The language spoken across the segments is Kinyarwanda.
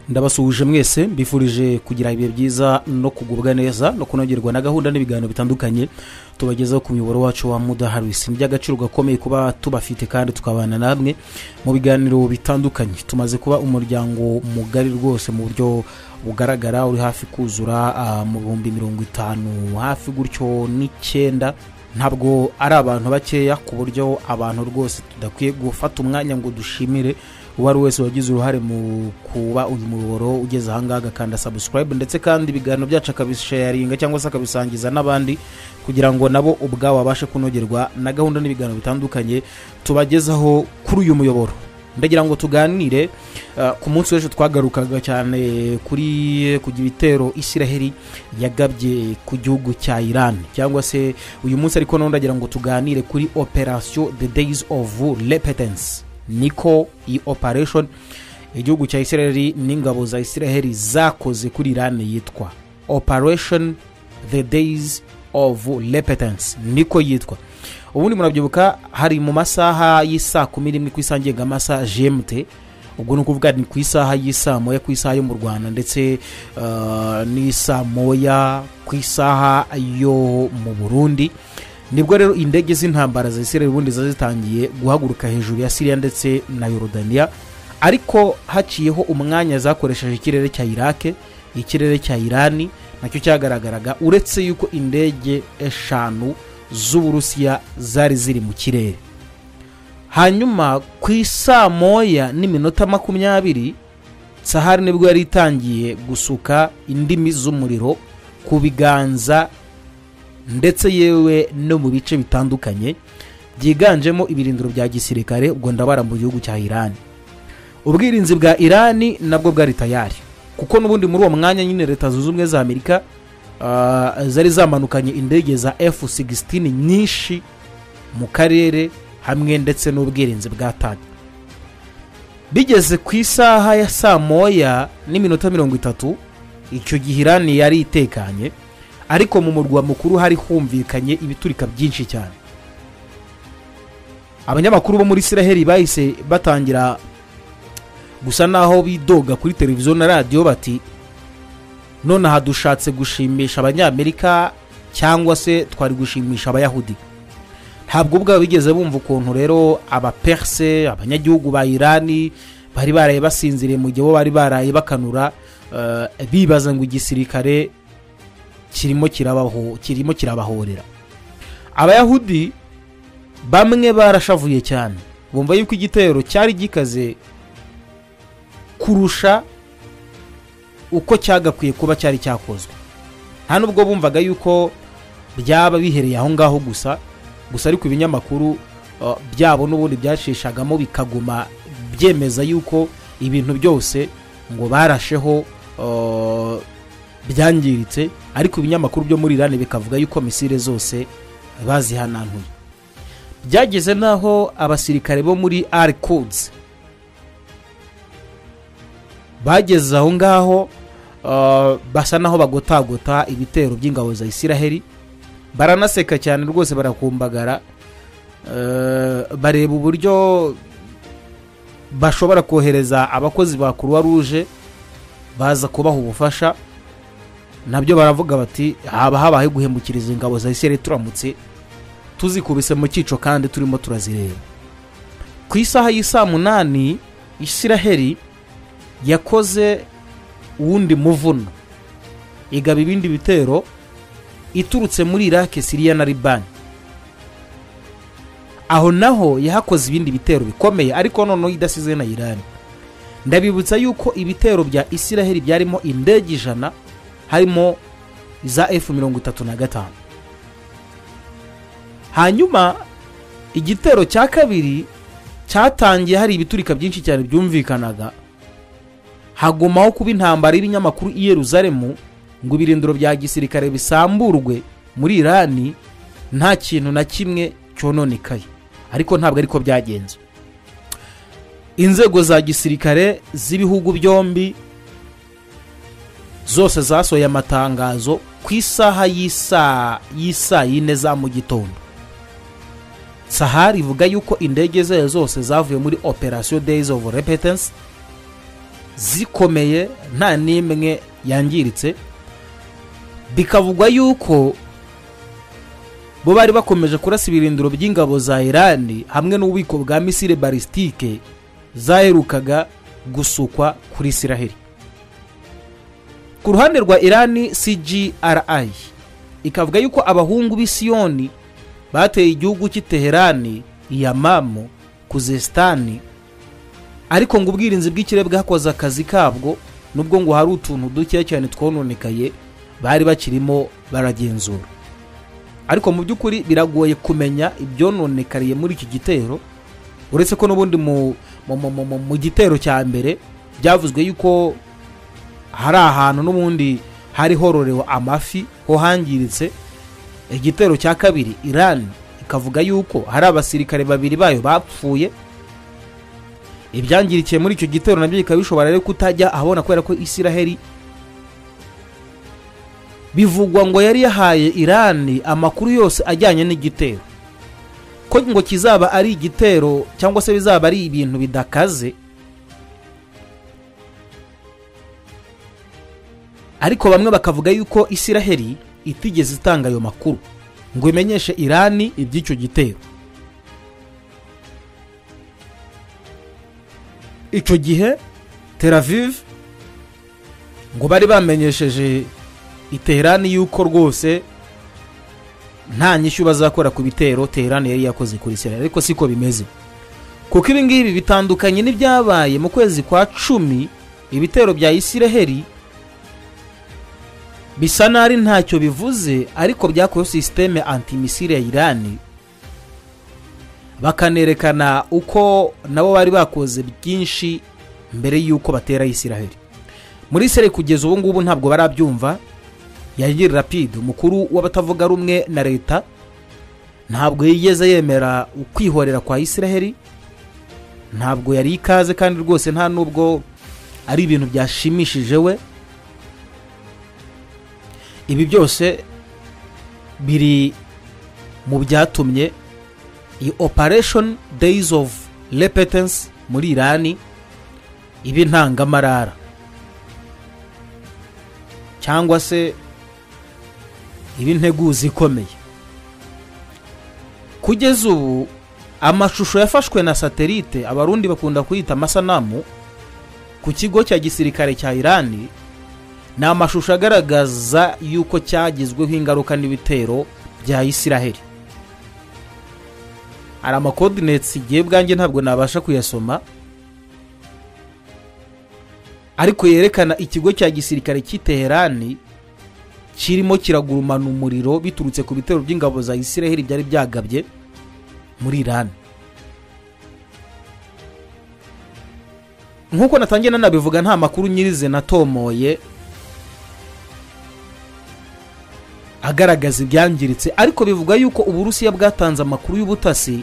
ndabasuhuje mwese mbifurije kugira ibihe byiza no kugubwa neza no kunogerwa na gahunda n'ibiganiro bitandukanye tubagezaho ku muyoboro wacu wa mudaharisi ni iby'agaciro gakomeye kuba tubafite kandi tukabana namwe mu biganiro bitandukanye tumaze kuba umuryango mugari rwose mu buryo bugaragara uri hafi kuzura mu bihumbi mirongo itanu hafi gutyo n'icyenda ntabwo ari abantu bakeya ku buryo abantu rwose tudakwiye gufata umwanya ngo dushimire uwo ari wese wagize uruhare mu kuba uyu muyoboro ugeze ahangaha akanda sabusikarayibu ndetse kandi ibiganiro byacu akabisharinga cyangwa se akabisangiza n'abandi kugira ngo nabo ubwabo babashe kunogerwa na gahunda n'ibiganiro bitandukanye tubagezaho kuri uyu muyoboro ndagira ngo tuganire ku munsi w'ejo twagarukaga cyane kuri kugira ibitero isiraheli yagabye ku gihugu cya irani cyangwa se uyu munsi ariko none ndagira ngo tuganire kuri operasiyo the days of repentance niko iyi operation igihugu cya isiraheli n'ingabo za isiraheli zakoze kuri irani yitwa operation the days of repentance niko yitwa ubundi murabyibuka hari mu masaha y'isaa kumi n'imwe ku isaha ngengamasa gmt ubwo ni ukuvuga ni ku isaha y'isaa moya ku isaha yo mu rwanda ndetse n'isaa moya ku isaha yo mu burundi nibwo rero indege z'intambara za isiraheli ubundi ziba zitangiye guhaguruka hejuru ya siriya ndetse na yorodaniya ariko haciyeho umwanya zakoresheje ikirere cya irake ikirere cya irani nacyo cyagaragaraga uretse yuko indege eshanu z'uburusiya zari ziri mu kirere hanyuma ku isaa moya n'iminota makumyabiri sahari nibwo yari itangiye gusuka indimi z'umuriro ku biganza ndetse yewe no mu bice bitandukanye byiganjemo ibirindiro bya gisirikare ubwo ndabara mu gihugu cya irani ubwirinzi bwa irani nabwo bwari tayari kuko n'ubundi muri uwo mwanya nyine leta zunze ubumwe za amerika zari zamanukanye indege za efu sigisitini nyinshi mu karere hamwe ndetse n'ubwirinzi bwa tani bigeze ku isaha ya saa moya n'iminota mirongo itatu icyo gihe irani yari itekanye ariko mu murwa mukuru hari humvikanye ibiturika byinshi cyane abanyamakuru bo muri isiraheli bahise batangira gusa naho bidoga kuri televiziyo na radiyo bati nonaha dushatse gushimisha abanyamerika cyangwa se twari gushimisha abayahudi ntabwo ubwabo bigeze bumva ukuntu rero abaperse abanyagihugu ba irani bari baraye basinziriye mu gihe bo bari baraye bakanura bibaza ngo igisirikare kirimo kirabahorera abayahudi bamwe barashavuye cyane bumva yuko igitero cyari gikaze kurusha uko cyagakwiye kuba cyari cyakozwe nta nubwo bumvaga yuko byaba bihereye aho ngaho gusa gusa ariko ibinyamakuru byabo n'ubundi byashishagamo bikaguma byemeza yuko ibintu byose ngo barasheho byangiritse ariko ibinyamakuru byo muri irani bikavuga yuko misire zose bazihanantuye byageze n'aho abasirikare bo muri arikudzi bageze aho ngaho basa naho bagotagota ibitero by'ingabo za isiraheli baranaseka cyane rwose barakumbagara bareba uburyo bashobora kohereza abakozi ba kuruwa ruje baza kubaha ubufasha nabyo baravuga bati haba habaye guhemukiriza ingabo za isiraheli turamutse tuzikubise mu cyico kandi turimo turazireba ku isaha y'isaa munani isiraheli yakoze uwundi muvuno igaba ibindi bitero iturutse muri irake siriya na libani aho naho yahakoze ibindi bitero bikomeye ariko noneho idasize na irani ndabibutsa yuko ibitero bya isiraheli byarimo indege ijana harimo za efu mirongo itatu na gatanu hanyuma igitero cya kabiri cyatangiye hari ibiturika byinshi cyane byumvikanaga hagumaho kuba intambara y'ibinyamakuru i Yeruzalemu ngo ibirindiro bya gisirikare bisamburwe muri irani nta kintu na kimwe cyononekaye ariko ntabwo ariko byagenze inzego za gisirikare z'ibihugu byombi zose zasohoye amatangazo ku isaha y'isaa y'isaa yine za mu gitondo sahari ivuga yuko indege zayo zose zavuye muri operasiyo days of repetence zikomeye nta n'imwe yangiritse bikavugwa yuko bo bari bakomeje kurasa ibirindiro by'ingabo za irani hamwe n'ububiko bwa misile balisitike zaherukaga gusukwa kuri isiraheli ku ruhande rwa irani cgri ikavuga yuko abahungu b'isiyoni bateye igihugu cy'i teherani yamamu kuzesitani ariko ngo ubwirinzi bw'ikire bwakoze akazi kabwo nubwo ngo hari utuntu dukeya cyane twononekaye bari bakirimo baragenzura ariko mu by'ukuri biragoye kumenya ibyononekariye muri iki gitero uretse ko n'ubundi mu mu- mu- mu- mu- mu gitero cya mbere byavuzwe yuko hari ahantu n'ubundi hari hororewe amafi ho hangiritse igitero cya kabiri irani ikavuga yuko hari abasirikare babiri bayo bapfuye ibyangirikiye muri icyo gitero nabyo bikaba bishobora rero kutajya ahabona kubera ko isiraheli bivugwa ngo yari yahaye irani amakuru yose ajyanye n'igitero ko ngo kizaba ari igitero cyangwa se bizaba ari ibintu bidakaze ariko bamwe bakavuga yuko isiraheli itigeze itanga ayo makuru ngo imenyeshe irani iby'icyo gitero icyo gihe Tel Aviv ngo bari bamenyesheje iterani yuko rwose nta nyishyu bazakora ku bitero terani yari yakoze kuri isiraheli ariko siko bimeze kuko ibi ngibi bitandukanye n'ibyabaye mu kwezi kwa cumi ibitero bya isiraheli bisa n'ari ntacyo bivuze ariko byakorewe sisiteme antimisire ya irani bakanerekana uko nabo bari bakoze byinshi mbere y'uko batera isiraheli muri sere kugeza ubu ngubu ntabwo barabyumva yayiri rapide umukuru w'abatavuga rumwe na leta ntabwo yigeze yemera ukwihorera kwa isiraheli ntabwo yari ikaze kandi rwose nta nubwo ari ibintu byashimishije we ibi byose biri mu byatumye iyi operation days of repentance muri irani iba intangamarara cyangwa se iba integuza ikomeye kugeza ubu amashusho yafashwe na satelite abarundi bakunda kuyita amasanamu ku kigo cya gisirikare cya irani ni amashusho agaragaza yuko cyagizweho ingaruka n'ibitero bya isiraheli hari amakodinetsi igihe bwanjye ntabwo nabasha kuyasoma ariko yerekana ikigo cya gisirikare cy'i Teherani kirimo kiragurumana umuriro biturutse ku bitero by'ingabo za isiraheli byari byagabye muri irani nk'uko natangiye nanabivuga nta makuru nyirize natomoye agaragaza ibyangiritse ariko bivuga yuko uburusiya bwatanze amakuru y'ubutasi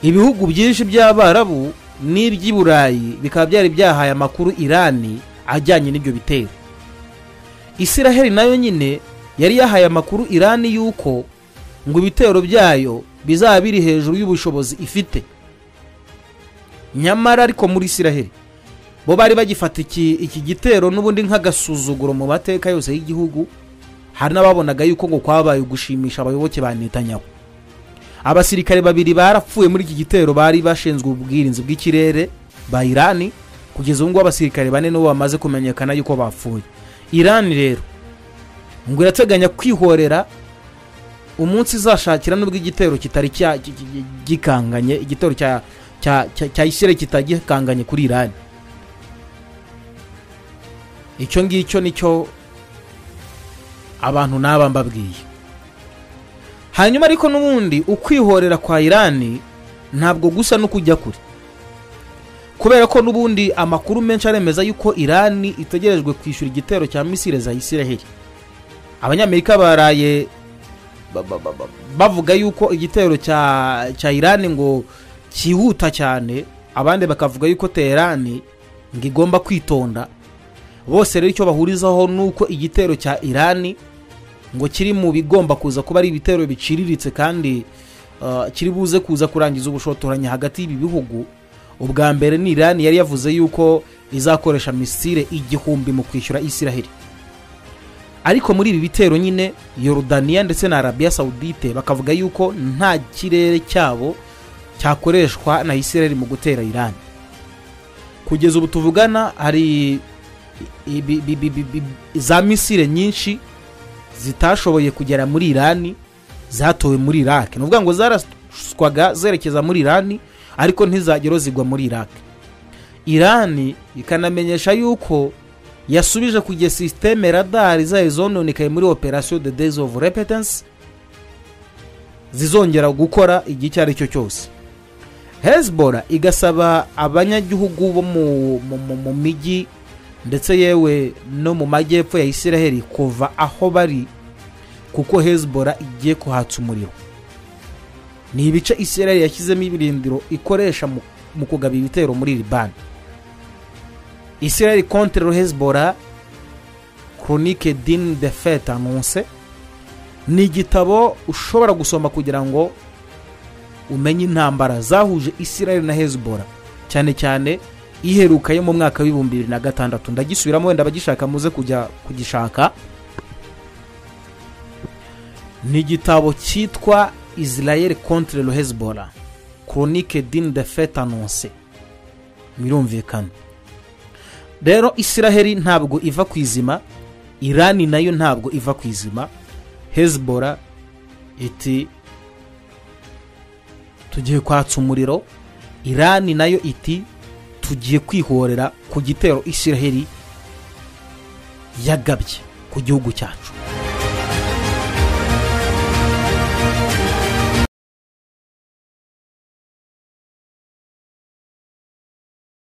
ibihugu byinshi by'abarabu n'iby'i burayi bikaba byari byahaye amakuru irani ajyanye n'ibyo bitero isiraheli nayo nyine yari yahaye amakuru irani y'uko ngo ibitero byayo bizaba biri hejuru y'ubushobozi ifite nyamara ariko muri isiraheli bo bari bagifata iki iki gitero n'ubundi nk'agasuzuguro mu mateka yose y'igihugu hari n'ababonaga yuko ngo kwabaye gushimisha abayoboke ba netanyahu abasirikare babiri barapfuye muri iki gitero bari bashinzwe ubwirinzi bw'ikirere ba irani kugeza ubu ngubu abasirikare bane nibo bamaze kumenyekana yuko bapfuye irani rero ngo irateganya kwihorera umunsi izashakira nubwo igitero kitari cya- ki- ki- gikanganye igitero cya cya cya- cya isiraheli kitagikanganye kuri irani icyo ngicyo nicyo abantu n'aba mbabwiye hanyuma ariko n'ubundi ukwihorera kwa irani ntabwo gusa no kujya kure kubera ko n'ubundi amakuru menshi aremeza yuko irani itegerejwe kwishyura igitero cya misire za isiraheli abanyamerika baraye ba- ba- ba- ba- bavuga yuko igitero cya cya irani ngo cyihuta cyane abandi bakavuga yuko teherani ngo igomba kwitonda bose rero icyo bahurizaho ni uko igitero cya irani ngo kiri mu bigomba kuza kuba ari ibitero biciriritse kandi uh, kiri buze kuza kurangiza ubushotoranyi hagati y'ibi bihugu ubwa mbere ni irani yari yavuze yuko izakoresha misile igihumbi mu kwishyura isiraheli ariko muri ibi bitero nyine yorudaniya ndetse na arabiya sawudite bakavuga yuko nta kirere cyabo cyakoreshwa na isiraheli mu gutera irani kugeza ubu tuvugana hari ibi- bi- bi- bi- bi- za misile nyinshi zitashoboye kugera muri irani zatowe muri iraki ni ukuvuga ngo zaraswaga zerekeza muri irani ariko ntizagero zigwa muri iraki irani ikanamenyesha yuko yasubije kujya sisiteme radari zayo zononekaye muri operasiyo the days of repentance zizongera gukora igihe icyo ari cyo cyose hezbollah igasaba abanyagihugu bo mu- mu- mu- mu mijyi ndetse yewe no mu majyepfo ya isiraheli kuva aho bari kuko hezbollah igiye kuhatsa umuriro ni ibice isiraheli yashyizemo ibirindiro ikoresha mu- mu kugaba ibitero muri libani isiraheli kontre hezbollah chronique din de fete annonce ni igitabo ushobora gusoma kugira ngo umenye intambara zahuje isiraheli na hezbollah cyane cyane iheruka yo mu mwaka w'ibihumbi bibiri na gatandatu ndagisubiramo wenda abagishaka muze kujya kugishaka ni igitabo cyitwa israel contre le hezbollah chronique din de fete annonce birumvikana rero isiraheli ntabwo iva ku izima irani nayo ntabwo iva ku izima hezbollah iti tugiye kwatsa umuriro irani nayo iti tugiye kwihorera ku gitero isiraheli yagabye ku gihugu cyacu